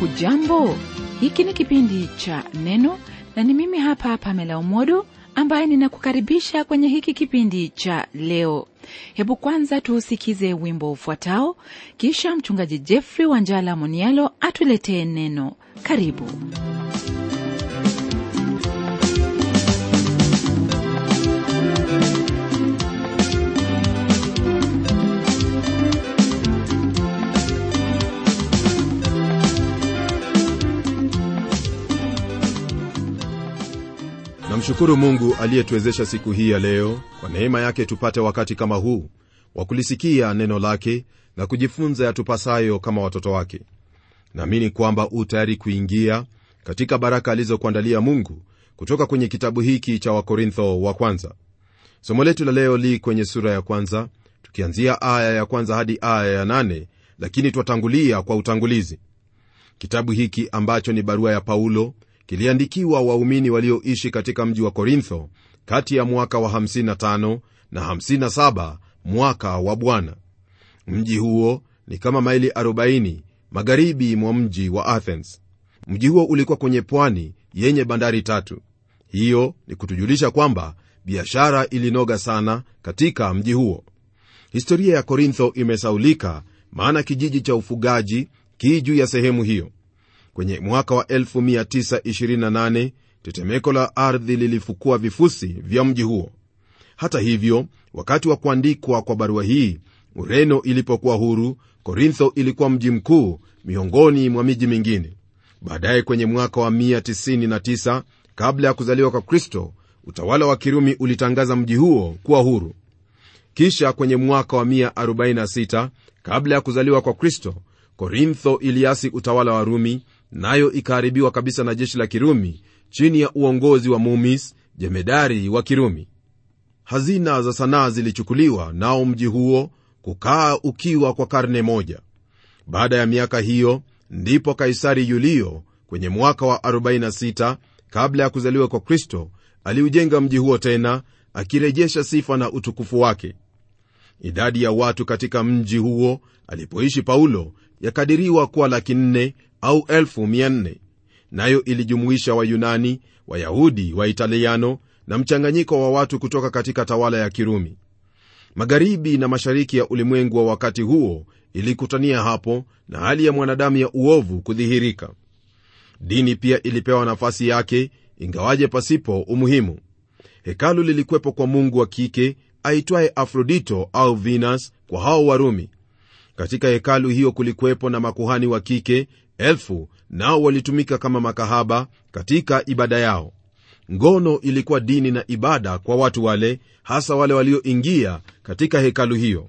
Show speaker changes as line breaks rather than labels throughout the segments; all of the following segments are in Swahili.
hujambo hiki ni kipindi cha neno na ni mimi hapa pamela umodo ambaye ninakukaribisha kwenye hiki kipindi cha leo hebu kwanza tuusikize wimbo ufuatao kisha mchungaji jeffrey wanjala monialo atuletee neno karibu
namshukuru mungu aliyetuwezesha siku hii ya leo kwa neema yake tupate wakati kama huu wa kulisikia neno lake na kujifunza yatupasayo kama watoto wake naamini kwamba u tayari kuingia katika baraka alizokuandalia mungu kutoka kwenye kitabu hiki cha wakorintho wa kwanza somo letu la leo li kwenye sura ya kwanza tukianzia aya ya kwanza hadi aya ya nane lakini twatangulia kwa utangulizi kitabu hiki ambacho ni barua ya paulo kiliandikiwa waumini walioishi katika mji wa korintho kati ya mwaka wa 55 na 57 mwaka wa bwana mji huo ni kama maili 40 magharibi mwa mji wa athens mji huo ulikuwa kwenye pwani yenye bandari tatu hiyo ni kutujulisha kwamba biashara ilinoga sana katika mji huo historia ya korintho imesaulika maana kijiji cha ufugaji kii juu ya sehemu hiyo kwenye mwaka wa 1928 tetemeko la ardhi lilifukua vifusi vya mji huo hata hivyo wakati wa kuandikwa kwa barua hii ureno ilipokuwa huru korintho ilikuwa mji mkuu miongoni mwa miji mingine baadaye kwenye mwaka wa 199 kabla ya kuzaliwa kwa kristo utawala wa kirumi ulitangaza mji huo kuwa huru kisha kwenye mwaka wa 146 kabla ya kuzaliwa kwa kristo korintho iliasi utawala wa rumi nayo ikaharibiwa kabisa na jeshi la kirumi chini ya uongozi wa mumis jemedari wa kirumi hazina za sanaa zilichukuliwa nao mji huo kukaa ukiwa kwa karne moja baada ya miaka hiyo ndipo kaisari yulio kwenye mwaka wa 46 kabla ya kuzaliwa kwa kristo aliujenga mji huo tena akirejesha sifa na utukufu wake idadi ya watu katika mji huo alipoishi paulo yakadiriwa kuwa laki nne au elfu mia nne nayo ilijumuisha wayunani wayahudi waitaliano na mchanganyiko wa watu kutoka katika tawala ya kirumi magharibi na mashariki ya ulimwengu wa wakati huo ilikutania hapo na hali ya mwanadamu ya uovu kudhihirika dini pia ilipewa nafasi yake ingawaje pasipo umuhimu hekalu lilikuwepo kwa mungu wa kike aitwaye afrodito au venus kwa hao warumi katika hekalu hiyo kulikuwepo na makuhani wa kike elfu nao walitumika kama makahaba katika ibada yao ngono ilikuwa dini na ibada kwa watu wale hasa wale walioingia katika hekalu hiyo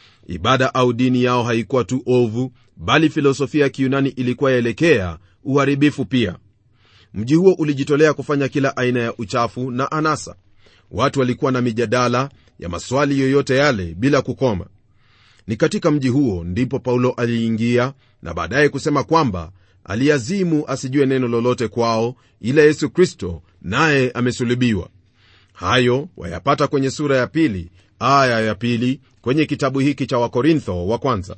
ibada au dini yao haikuwa tu ovu bali filosofia ya kiyunani ilikuwa yaelekea uharibifu pia mji huo ulijitolea kufanya kila aina ya uchafu na anasa watu walikuwa na mijadala ya maswali yoyote yale bila kukoma ni katika mji huo ndipo paulo aliingia na baadaye kusema kwamba aliazimu asijue neno lolote kwao ila yesu kristo naye amesulubiwa hayo wayapata kwenye sura ya pili aya ya pili kwenye kitabu hiki cha wakorintho wa kwanza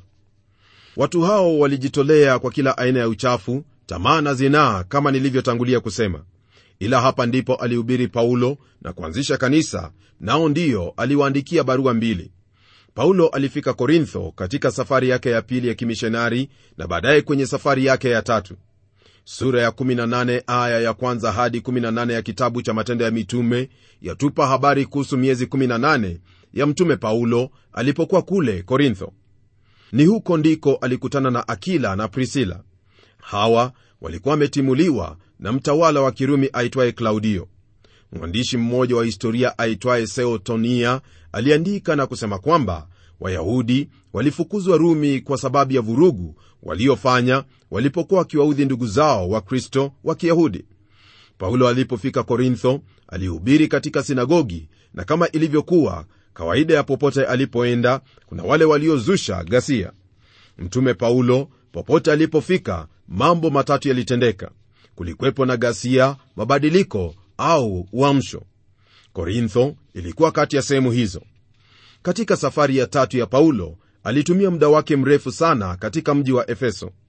watu hao walijitolea kwa kila aina ya uchafu tamaa na zinaa kama nilivyotangulia kusema ila hapa ndipo alihubiri paulo na kuanzisha kanisa nao ndiyo aliwaandikia barua mbili paulo alifika korintho katika safari yake ya pili ya kimishonari na baadaye kwenye safari yake ya tatu sura ya 18 aya ya kwanza hadi 18 ya kitabu cha matendo ya mitume yatupa habari kuhusu miezi 18 ya mtume paulo alipokuwa kule korintho ni huko ndiko alikutana na akila na prisila hawa walikuwa wametimuliwa na mtawala wa kirumi aitwaye klaudio mwandishi mmoja wa historia aitwaye seotonia aliandika na kusema kwamba wayahudi walifukuzwa rumi kwa sababu ya vurugu waliofanya walipokuwa wakiwaudhi ndugu zao wa kristo wa kiyahudi paulo alipofika korintho alihubiri katika sinagogi na kama ilivyokuwa kawaida ya popote alipoenda kuna wale waliozusha ghasia mtume paulo popote alipofika mambo matatu yalitendeka kulikwepo na ghasia mabadiliko au uamsho korintho ilikuwa kati ya sehemu hizo katika safari ya tatu ya paulo alitumia muda wake mrefu sana katika mji wa efeso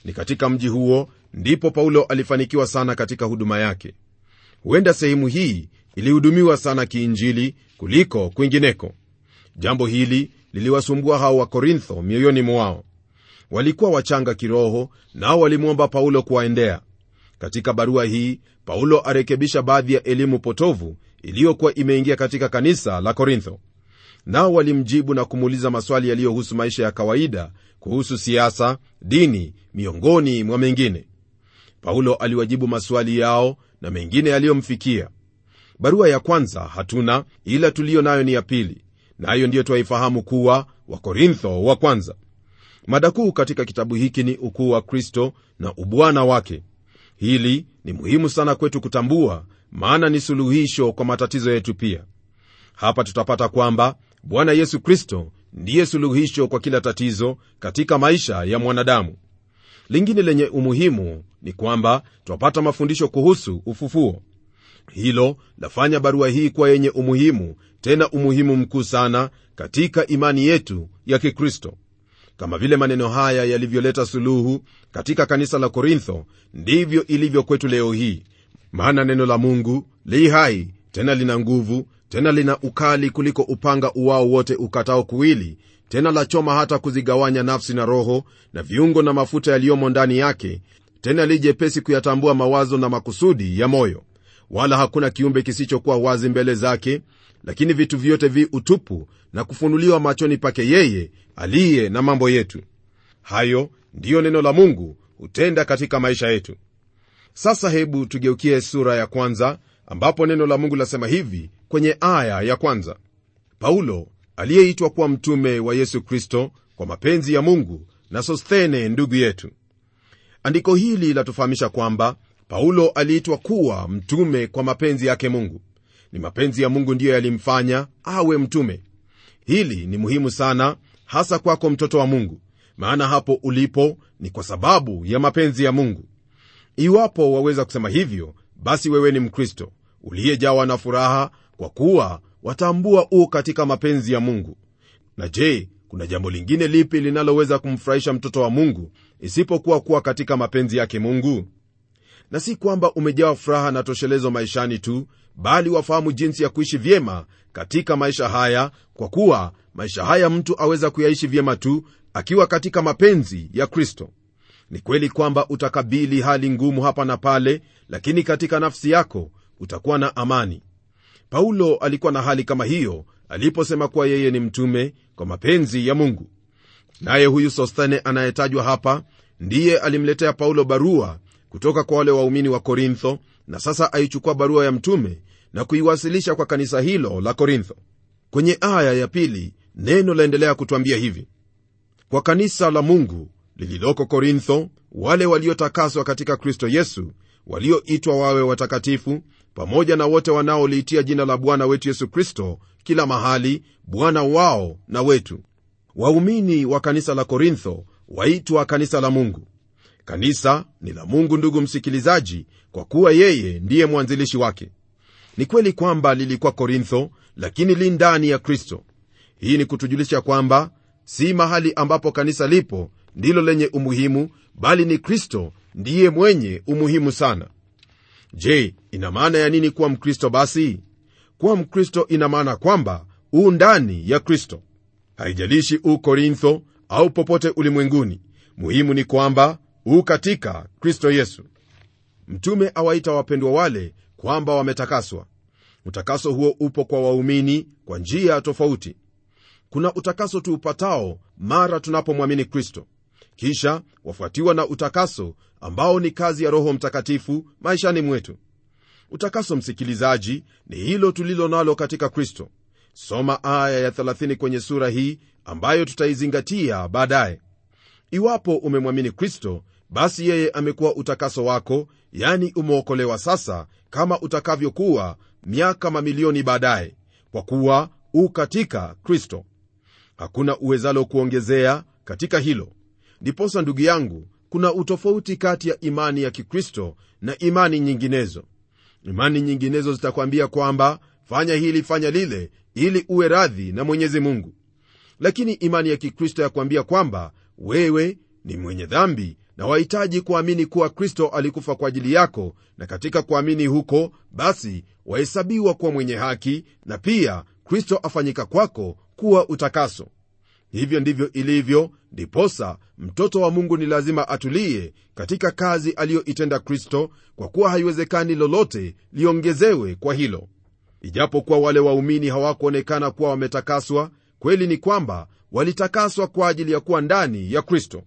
ni katika mji huo ndipo paulo alifanikiwa sana katika huduma yake huenda sehemu hii ilihudumiwa sana kiinjili kuliko kwingineko jambo hili liliwasumbua hao wa korintho mioyoni mwao walikuwa wachanga kiroho nao walimwomba paulo kuwaendea katika barua hii paulo arekebisha baadhi ya elimu potovu iliyokuwa imeingia katika kanisa la korintho nao walimjibu na kumuuliza maswali yaliyohusu maisha ya kawaida kuhusu siasa dini miongoni mwa mengine paulo aliwajibu maswali yao na mengine yaliyomfikia barua ya kwanza hatuna ila tuliyo nayo ni ya pili nayo na ndiyo twaifahamu kuwa wakorintho wa kwanza mada kuu katika kitabu hiki ni ukuu wa kristo na ubwana wake hili ni muhimu sana kwetu kutambua maana ni suluhisho kwa matatizo yetu pia hapa tutapata kwamba bwana yesu kristo ndiye suluhisho kwa kila tatizo katika maisha ya mwanadamu lingine lenye umuhimu ni kwamba twapata mafundisho kuhusu ufufuo hilo lafanya barua hii kuwa yenye umuhimu tena umuhimu mkuu sana katika imani yetu ya kikristo kama vile maneno haya yalivyoleta suluhu katika kanisa la korintho ndivyo ilivyo kwetu leo hii maana neno la mungu li hai tena lina nguvu tena lina ukali kuliko upanga uwao wote ukatao kuwili tena la choma hata kuzigawanya nafsi na roho na viungo na mafuta yaliyomo ndani yake tena lijepesi kuyatambua mawazo na makusudi ya moyo wala hakuna kiumbe kisichokuwa wazi mbele zake lakini vitu vyote vi utupu na kufunuliwa machoni pake yeye aliye na mambo yetu hayo ndiyo neno la mungu hutenda katika maisha yetu sasa hebu tugeukie sura ya kwanza ambapo neno la mungu lasema hivi kwenye aya ya kwanza paulo aliyeitwa kuwa mtume wa yesu kristo kwa mapenzi ya mungu na sosthene ndugu yetu andiko hili latufahamisha kwamba paulo aliitwa kuwa mtume kwa mapenzi yake mungu ni mapenzi ya mungu ndiyo yalimfanya awe mtume hili ni muhimu sana hasa kwako mtoto wa mungu maana hapo ulipo ni kwa sababu ya mapenzi ya mungu iwapo waweza kusema hivyo basi wewe ni mkristo uliyejawa na furaha kwa kuwa watambua u katika mapenzi ya mungu na je kuna jambo lingine lipi linaloweza kumfurahisha mtoto wa mungu isipokuwa kuwa katika mapenzi yake mungu na si kwamba umejawa furaha na toshelezo maishani tu bali wafahamu jinsi ya kuishi vyema katika maisha haya kwa kuwa maisha haya mtu aweza kuyaishi vyema tu akiwa katika mapenzi ya kristo ni kweli kwamba utakabili hali ngumu hapa na pale lakini katika nafsi yako utakuwa na amani paulo alikuwa na hali kama hiyo aliposema kuwa yeye ni mtume kwa mapenzi ya mungu naye huyu sosthene anayetajwa hapa ndiye alimletea paulo barua kutoka kwa wale waumini wa korintho na sasa aichukua barua ya mtume na kuiwasilisha kwa kanisa hilo la korintho kwenye aya ya pili neno laendelea kutwambia hivi kwa kanisa la mungu lililoko korintho wale waliotakaswa katika kristo yesu walioitwa wawe watakatifu pamoja na wote wanaoliitia jina la bwana wetu yesu kristo kila mahali bwana wao na wetu waumini wa kanisa la korintho waitwa kanisa la mungu kanisa ni la mungu ndugu msikilizaji kwa kuwa yeye ndiye mwanzilishi wake ni kweli kwamba lilikuwa korintho lakini li ndani ya kristo hii ni kutujulisha kwamba si mahali ambapo kanisa lipo ndilo lenye umuhimu bali ni kristo ndiye mwenye umuhimu sana je ina maana ya nini kuwa mkristo basi kuwa mkristo ina maana kwamba u ndani ya kristo haijalishi u korintho au popote ulimwenguni muhimu ni kwamba u katika kristo yesu mtume awaita wapendwa wale kwamba wametakaswa utakaso huo upo kwa waumini kwa njia tofauti kuna utakaso tuupatao mara tunapomwamini kristo kisha wafuatiwa na utakaso ambao ni kazi ya roho mtakatifu maishani mwetu utakaso msikilizaji ni hilo tulilo nalo katika kristo soma aya ya 30 kwenye sura hii ambayo tutaizingatia baadaye iwapo umemwamini kristo basi yeye amekuwa utakaso wako yani umeokolewa sasa kama utakavyokuwa miaka mamilioni baadaye kwa kuwa u katika kristo hakuna uwezalo kuongezea katika hilo ndiposa ndugu yangu kuna utofauti kati ya imani ya kikristo na imani nyinginezo imani nyinginezo zitakwambia kwamba fanya hili fanya lile ili uwe radhi na mwenyezi mungu lakini imani ya kikristo yakwambia kwamba wewe ni mwenye dhambi na wahitaji kuamini kuwa kristo alikufa kwa ajili yako na katika kuamini huko basi wahesabiwa kuwa mwenye haki na pia kristo afanyika kwako kuwa utakaso hivyo ndivyo ilivyo ndiposa mtoto wa mungu ni lazima atulie katika kazi aliyoitenda kristo kwa kuwa haiwezekani lolote liongezewe kwa hilo ijapokuwa wale waumini hawakuonekana kuwa wametakaswa kweli ni kwamba walitakaswa kwa ajili ya kuwa ndani ya kristo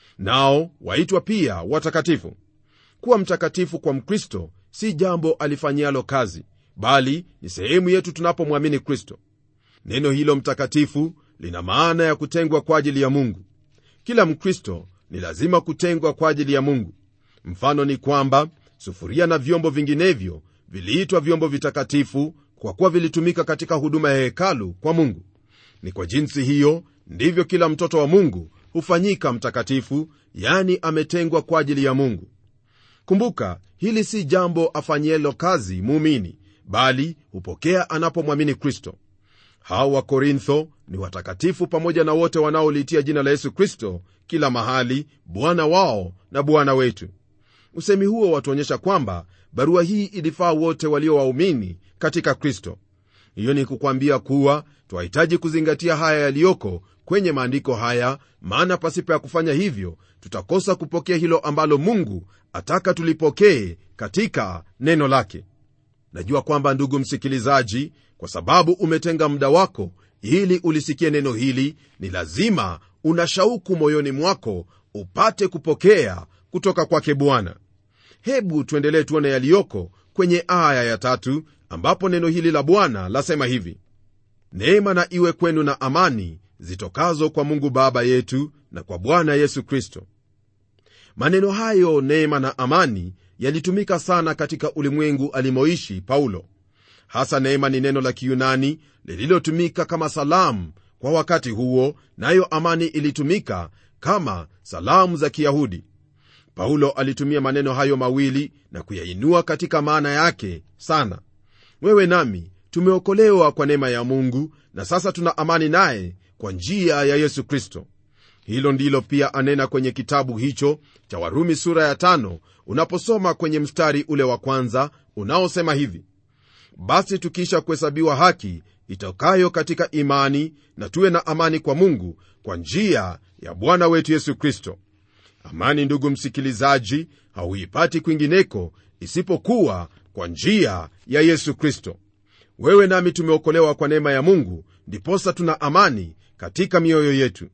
nao waitwa pia watakatifu kuwa mtakatifu kwa mkristo si jambo alifanyialo kazi bali ni sehemu yetu tunapomwamini kristo neno hilo mtakatifu lina maana ya kutengwa kwa ajili ya mungu kila mkristo ni lazima kutengwa kwa ajili ya mungu mfano ni kwamba sufuria na vyombo vinginevyo viliitwa vyombo vitakatifu kwa kuwa vilitumika katika huduma ya hekalu kwa mungu ni kwa jinsi hiyo ndivyo kila mtoto wa mungu hufanyika mtakatifu yani ametengwa kwa ajili ya mungu kumbuka hili si jambo afanyielo kazi muumini bali hupokea anapomwamini kristo hawa wa korintho ni watakatifu pamoja na wote wanaoliitia jina la yesu kristo kila mahali bwana wao na bwana wetu usemi huo watuonyesha kwamba barua hii ilifaa wote walio waumini katika kristo hiyo ni kukwambia kuwa twahitaji kuzingatia haya yaliyoko kwenye maandiko haya maana pasipo ya kufanya hivyo tutakosa kupokea hilo ambalo mungu ataka tulipokee katika neno lake najua kwamba ndugu msikilizaji kwa sababu umetenga muda wako ili ulisikie neno hili ni lazima una shauku moyoni mwako upate kupokea kutoka kwake bwana hebu tuendelee tuone yaliyoko kwenye aya ya tatu ambapo neno hili la bwana lasema hivi neema na iwe kwenu na amani zitokazo kwa mungu baba yetu na kwa bwana yesu kristo maneno hayo neema na amani yalitumika sana katika ulimwengu alimoishi paulo hasa neema ni neno la kiyunani lililotumika kama salamu kwa wakati huo nayo amani ilitumika kama salamu za kiyahudi paulo alitumia maneno hayo mawili na kuyainua katika maana yake sana wewe nami tumeokolewa kwa neema ya mungu na sasa tuna amani naye kwa njia ya yesu kristo hilo ndilo pia anena kwenye kitabu hicho cha warumi sura ya tano unaposoma kwenye mstari ule wa kwanza unaosema hivi basi tukiisha kuhesabiwa haki itokayo katika imani na tuwe na amani kwa mungu kwa njia ya bwana wetu yesu kristo amani ndugu msikilizaji hauipati kwingineko isipokuwa kwa njia ya yesu kristo wewe nami tumeokolewa kwa neema ya mungu ndiposa tuna amani katika mioyo yetu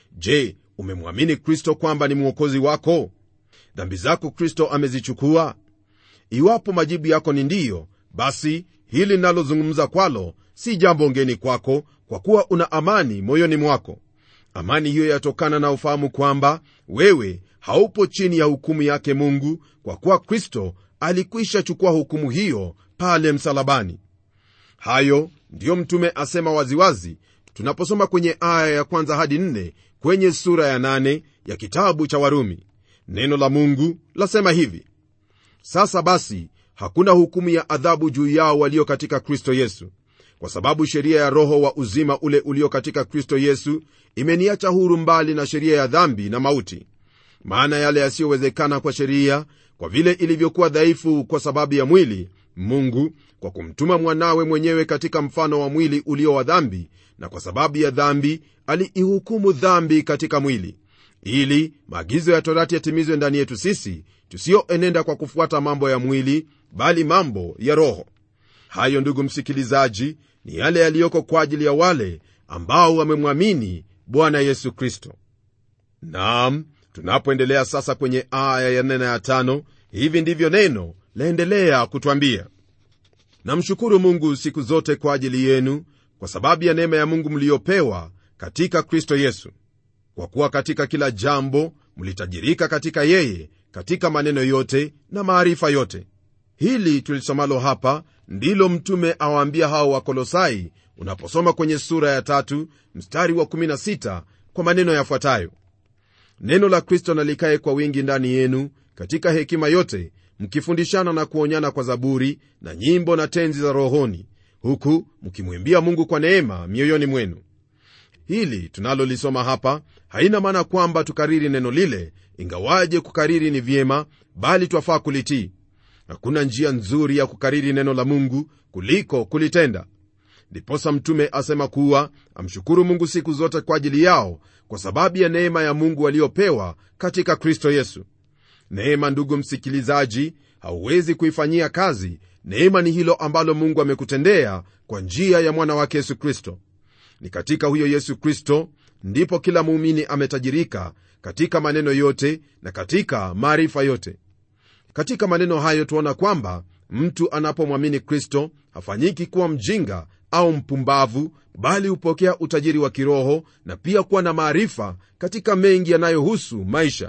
je umemwamini kristo kwamba ni mwokozi wako dhambi zako kristo amezichukua iwapo majibu yako ni ndiyo basi hili linalozungumza kwalo si jambo ngeni kwako kwa kuwa una amani moyoni mwako amani hiyo yatokana na ufahamu kwamba wewe haupo chini ya hukumu yake mungu kwa kuwa kristo alikwisha chukua hukumu hiyo pale msalabani hayo ndiyo mtume asema waziwazi tunaposoma kwenye aya ya kwanza hadi nne kwenye sura ya nane ya kitabu cha warumi neno la mungu lasema hivi sasa basi hakuna hukumu ya adhabu juu yao walio katika kristo yesu kwa sababu sheria ya roho wa uzima ule ulio katika kristo yesu imeniacha huru mbali na sheria ya dhambi na mauti maana yale yasiyowezekana kwa sheria kwa vile ilivyokuwa dhaifu kwa sababu ya mwili mungu kwa kumtuma mwanawe mwenyewe katika mfano wa mwili ulio wa dhambi na kwa sababu ya dhambi aliihukumu dhambi katika mwili ili maagizo ya torati yatimizwe ndani yetu sisi tusiyoenenda kwa kufuata mambo ya mwili bali mambo ya roho hayo ndugu msikilizaji ni yale yaliyoko kwa ajili ya wale ambao wamemwamini bwana yesu kristo naam tunapoendelea sasa kwenye aya ya nne na ya tano hivi ndivyo neno laendelea kutwambia namshukuru mungu siku zote kwa ajili yenu kwa sababu ya neema ya mungu mliyopewa katika kristo yesu kwa kuwa katika kila jambo mlitajirika katika yeye katika maneno yote na maarifa yote hili tulisomalo hapa ndilo mtume awaambia hao wakolosai unaposoma kwenye sura ya tatu mstari wa 16 kwa maneno yafuatayo neno la kristo nalikaye kwa wingi ndani yenu katika hekima yote mkifundishana na kuonyana kwa zaburi na nyimbo na tenzi za rohoni huku mkimwimbia mungu kwa neema mioyoni mwenu hili tunalolisoma hapa haina maana kwamba tukariri neno lile ingawaje kukariri ni vyema bali twafaa kulitii hakuna njia nzuri ya kukariri neno la mungu kuliko kulitenda ndiposa mtume asema kuwa amshukuru mungu siku zote kwa ajili yao kwa sababu ya neema ya mungu waliopewa katika kristo yesu neema ndugu msikilizaji hauwezi kuifanyia kazi neema ni hilo ambalo mungu amekutendea kwa njia ya mwana wake yesu kristo ni katika huyo yesu kristo ndipo kila muumini ametajirika katika maneno yote na katika maarifa yote katika maneno hayo tuona kwamba mtu anapomwamini kristo hafanyiki kuwa mjinga au mpumbavu bali hupokea utajiri wa kiroho na pia kuwa na maarifa katika mengi yanayohusu maisha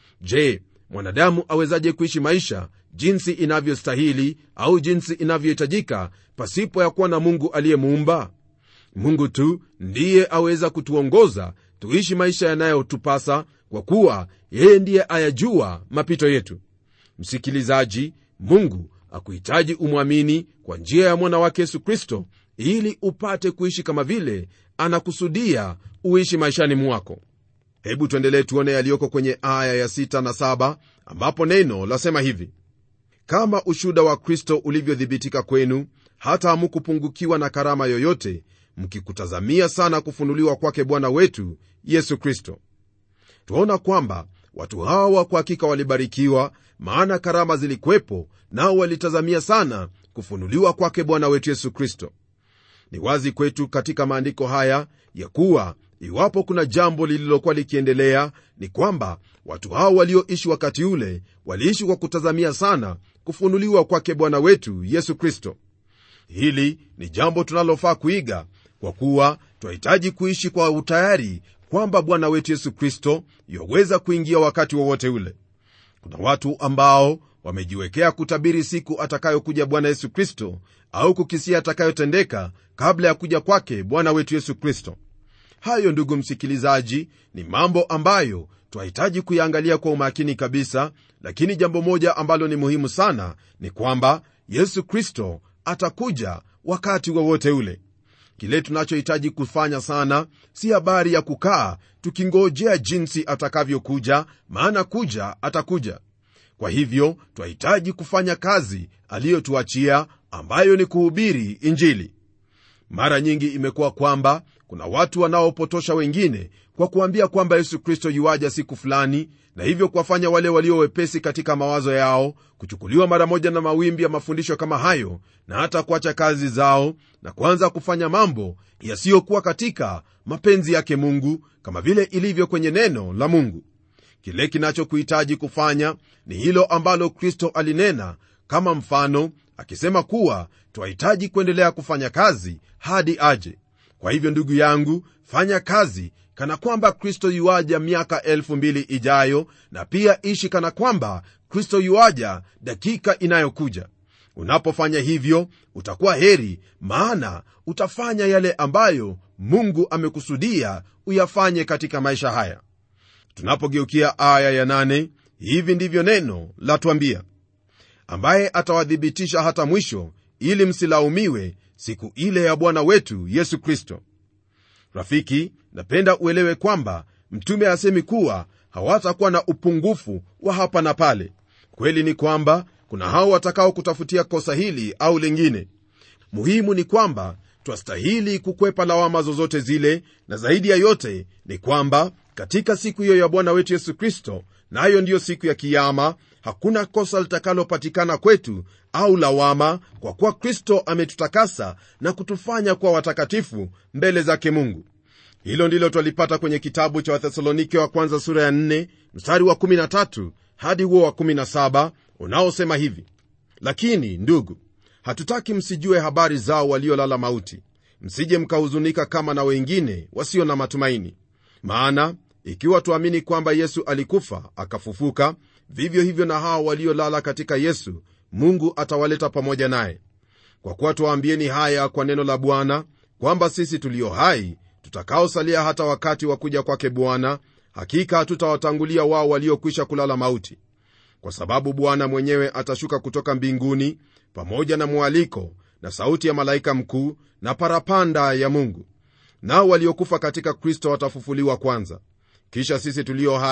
je mwanadamu awezaje kuishi maisha jinsi inavyostahili au jinsi inavyohitajika pasipo ya kuwa na mungu aliyemuumba mungu tu ndiye aweza kutuongoza tuishi maisha yanayotupasa kwa kuwa yeye ndiye ayajua mapito yetu msikilizaji mungu akuhitaji umwamini kwa njia ya mwana wake yesu kristo ili upate kuishi kama vile anakusudia uishi maishani mwako hebu tuendelee tuone yaliyoko kwenye aya ya 6 na 7 ambapo neno lasema hivi kama ushuda wa kristo ulivyothibitika kwenu hata hamukupungukiwa na karama yoyote mkikutazamia sana kufunuliwa kwake bwana wetu yesu kristo twaona kwamba watu hawa kwa hakika walibarikiwa maana karama zilikwepo nao walitazamia sana kufunuliwa kwake bwana wetu yesu kristo ni wazi kwetu katika maandiko haya ya kuwa iwapo kuna jambo lililokuwa likiendelea ni kwamba watu hao walioishi wakati ule waliishi kwa kutazamia sana kufunuliwa kwake bwana wetu yesu kristo hili ni jambo tunalofaa kuiga kwa kuwa twahitaji kuishi kwa utayari kwamba bwana wetu yesu kristo yaweza kuingia wakati wowote wa ule kuna watu ambao wamejiwekea kutabiri siku atakayokuja bwana yesu kristo au kukisia atakayotendeka kabla ya kuja kwake bwana wetu yesu kristo hayo ndugu msikilizaji ni mambo ambayo twahitaji kuyaangalia kwa umakini kabisa lakini jambo moja ambalo ni muhimu sana ni kwamba yesu kristo atakuja wakati wowote wa ule kile tunachohitaji kufanya sana si habari ya kukaa tukingojea jinsi atakavyokuja maana kuja atakuja kwa hivyo twahitaji kufanya kazi aliyotuachia ambayo ni kuhubiri injili mara nyingi imekuwa kwamba kuna watu wanaopotosha wengine kwa kuambia kwamba yesu kristo yuaja siku fulani na hivyo kuwafanya wale walio wepesi katika mawazo yao kuchukuliwa mara moja na mawimbi ya mafundisho kama hayo na hata kuacha kazi zao na kuanza kufanya mambo yasiyokuwa katika mapenzi yake mungu kama vile ilivyo kwenye neno la mungu kile kinachokuhitaji kufanya ni hilo ambalo kristo alinena kama mfano akisema kuwa twahitaji kuendelea kufanya kazi hadi aje kwa hivyo ndugu yangu fanya kazi kana kwamba kristo yuaja miaka elfu mbili ijayo na pia ishi kana kwamba kristo yuaja dakika inayokuja unapofanya hivyo utakuwa heri maana utafanya yale ambayo mungu amekusudia uyafanye katika maisha haya tunapogeukia aya ya nane, hivi ndivyo neno latwambia ambaye atawadhibitisha hata mwisho ili msilaumiwe siku ile ya bwana wetu yesu kristo rafiki napenda uelewe kwamba mtume asemi kuwa hawatakuwa na upungufu wa hapa na pale kweli ni kwamba kuna hao watakao kutafutia kosa hili au lingine muhimu ni kwamba twastahili kukwepa lawama zozote zile na zaidi ya yote ni kwamba katika siku hiyo ya bwana wetu yesu kristo nayo na ndiyo siku ya kiama hakuna kosa litakalopatikana kwetu au lawama kwa kuwa kristo ametutakasa na kutufanya kuwa watakatifu mbele zake mungu hilo ndilo twalipata kwenye kitabu cha wathesalonike wa kwanza sura ya 4 mstari wa 13 hadi huo wa 17 unaosema hivi lakini ndugu hatutaki msijue habari zao waliolala mauti msije mkahuzunika kama na wengine wasio na matumaini maana ikiwa tuamini kwamba yesu alikufa akafufuka vivyo hivyo na hao waliolala katika yesu mungu atawaleta pamoja naye kwa kuwa twaambieni haya kwa neno la bwana kwamba sisi tulio hai tutakaosalia hata wakati wa kuja kwake bwana hakika hatutawatangulia wao waliokwisha kulala mauti kwa sababu bwana mwenyewe atashuka kutoka mbinguni pamoja na mwaliko na sauti ya malaika mkuu na parapanda ya mungu nao waliokufa katika kristo watafufuliwa kwanza kisha sisi tulio hai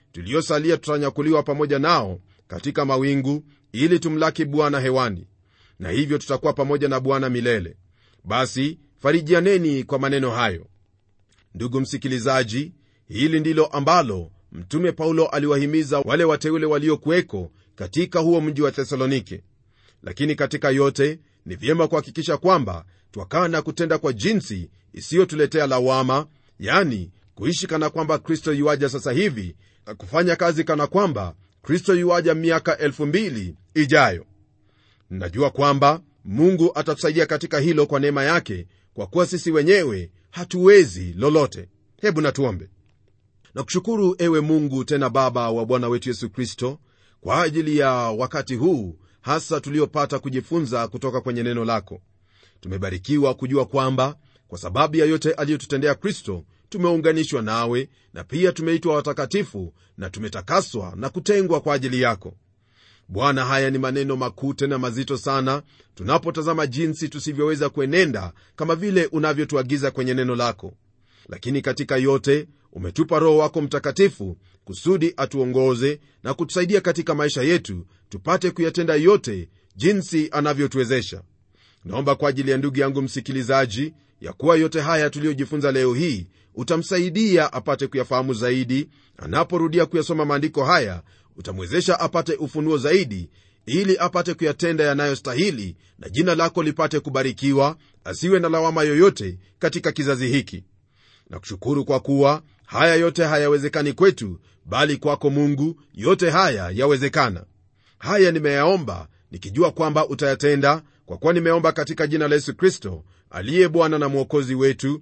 tuliosalia tutanyakuliwa pamoja nao katika mawingu ili tumlaki bwana hewani na hivyo tutakuwa pamoja na bwana milele basi farijianeni kwa maneno hayo ndugu msikilizaji hili ndilo ambalo mtume paulo aliwahimiza wale wateule waliokuweko katika huo mji wa thesalonike lakini katika yote ni vyema kuhakikisha kwamba twakaa na kutenda kwa jinsi isiyotuletea lawama yani kuishi kana kwamba kristo yuaja sasa hivi na kufanya kazi kana kwamba kristo yuaja miaka elfu mbili ijayo najua kwamba mungu atatusaidia katika hilo kwa neema yake kwa kuwa sisi wenyewe hatuwezi lolote hebu natuombe na kushukuru ewe mungu tena baba wa bwana wetu yesu kristo kwa ajili ya wakati huu hasa tuliopata kujifunza kutoka kwenye neno lako tumebarikiwa kujua kwamba kwa sababu ya yote aliyotutendea kristo tumeunganishwa nawe na pia tumeitwa watakatifu na tumetakaswa na kutengwa kwa ajili yako bwana haya ni maneno makuu tena mazito sana tunapotazama jinsi tusivyoweza kuenenda kama vile unavyotuagiza kwenye neno lako lakini katika yote umetupa roho wako mtakatifu kusudi atuongoze na kutusaidia katika maisha yetu tupate kuyatenda yote jinsi anavyotuwezesha naomba kwa ajili ya ndugu yangu msikilizaji ya kuwa yote haya tuliyojifunza leo hii utamsaidia apate kuyafahamu zaidi anaporudia kuyasoma maandiko haya utamwezesha apate ufunuo zaidi ili apate kuyatenda yanayostahili na jina lako lipate kubarikiwa asiwe na lawama yoyote katika kizazi hiki na kushukuru kwa kuwa haya yote hayawezekani kwetu bali kwako mungu yote haya yawezekana haya nimeyaomba nikijua kwamba utayatenda kwa kuwa nimeomba katika jina la yesu kristo aliye bwana na mwokozi wetu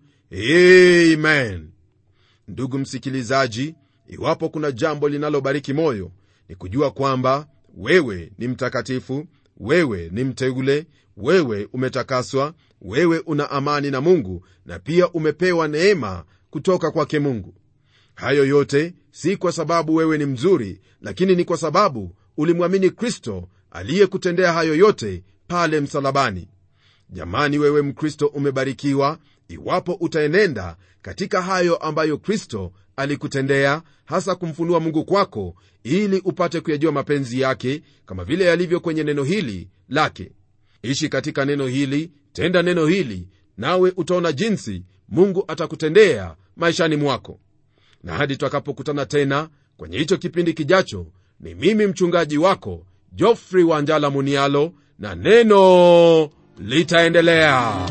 amen ndugu msikilizaji iwapo kuna jambo linalobariki moyo ni kujua kwamba wewe ni mtakatifu wewe ni mteule wewe umetakaswa wewe una amani na mungu na pia umepewa neema kutoka kwake mungu hayo yote si kwa sababu wewe ni mzuri lakini ni kwa sababu ulimwamini kristo aliyekutendea hayo yote pale msalabani jamani wewe mkristo umebarikiwa iwapo utaenenda katika hayo ambayo kristo alikutendea hasa kumfunua mungu kwako ili upate kuyajua mapenzi yake kama vile yalivyo kwenye neno hili lake ishi katika neno hili tenda neno hili nawe utaona jinsi mungu atakutendea maishani mwako na hadi tutakapokutana tena kwenye hicho kipindi kijacho ni mimi mchungaji wako jofrey wanjala munialo na neno litaendelea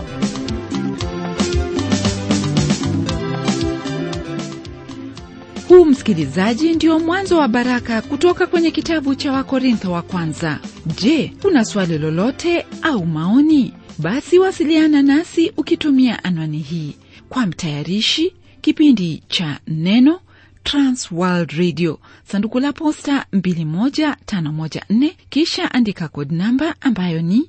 huu msikilizaji ndio mwanzo wa baraka kutoka kwenye kitabu cha wakorintho wa kwanza je una swali lolote au maoni basi wasiliana nasi ukitumia anwani hii kwa mtayarishi kipindi cha neno transworld radio sanduku la posta 21514 kisha andika kod namba ambayo ni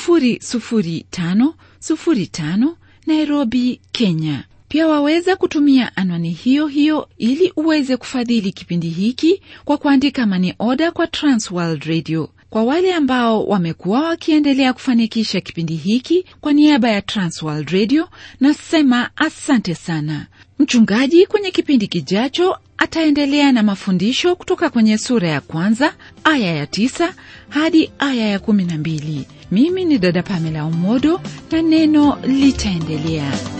00505 nairobi kenya pia waweza kutumia anwani hiyo hiyo ili uweze kufadhili kipindi hiki kwa kuandika mani oda kwa transworld radio kwa wale ambao wamekuwa wakiendelea kufanikisha kipindi hiki kwa niaba ya transworld radio nasema asante sana mchungaji kwenye kipindi kijacho ataendelea na mafundisho kutoka kwenye sura ya kwanza aya ya tisa hadi aya ya kumi na mbili mimi ni dada pamela umodo na neno litaendelea